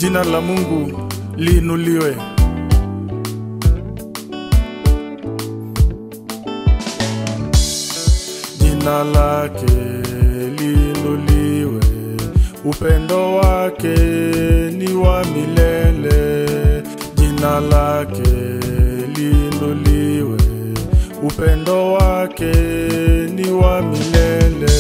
Jina la Mungu liinuliwe. Jina lake liinuliwe, upendo wake ni wa milele. Jina lake liinuliwe, upendo wake ni wa milele.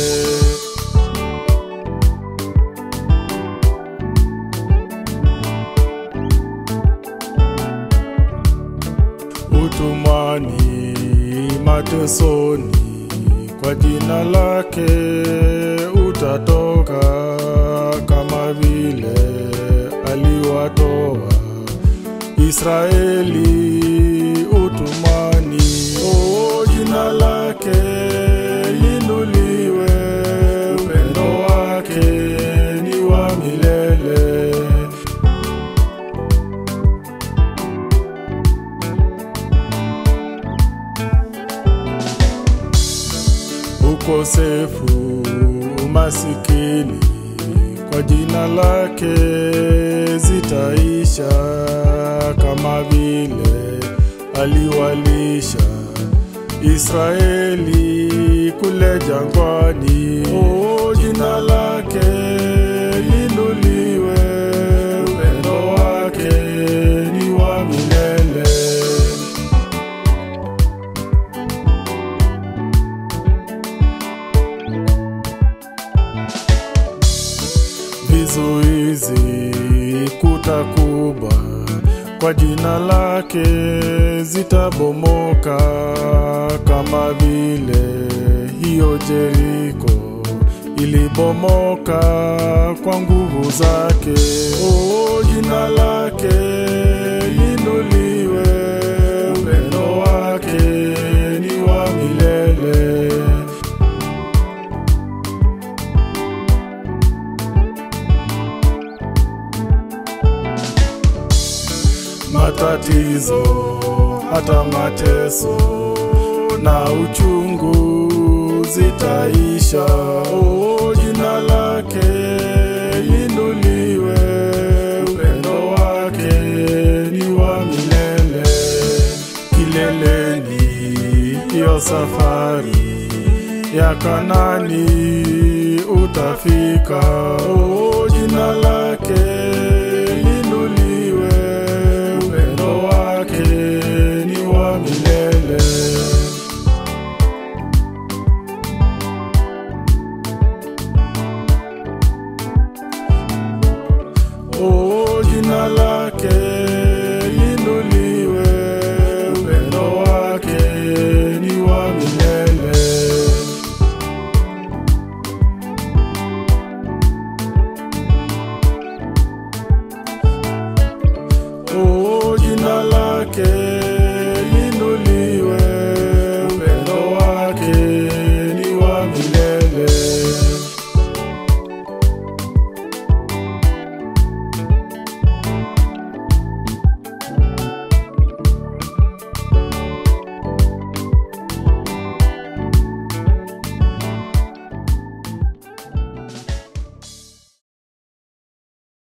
utumwani, matesoni, kwa jina lake utatoka, kama vile aliwatoa Israeli utumwani. Oh, jina lake linuliwe, upendo wake ni wa milele. ukosefu, umasikini, kwa jina lake zitaisha, kama vile aliwalisha Israeli kule jangwani. Oh, jina lake linuliwe, upendo wake ni wa milele. vizuizi kuta kubwa kwa jina lake zitabomoka, kama vile hiyo Jeriko ilibomoka kwa nguvu zake. Oh, jina lake linuliwe, upendo wake ni wa milele. matatizo hata mateso na uchungu zitaisha. Oh, jina lake linuliwe, upendo wake ni wa milele. Kileleni hiyo safari ya Kanani utafika. Oh, jina lake linuliwe, upendo wake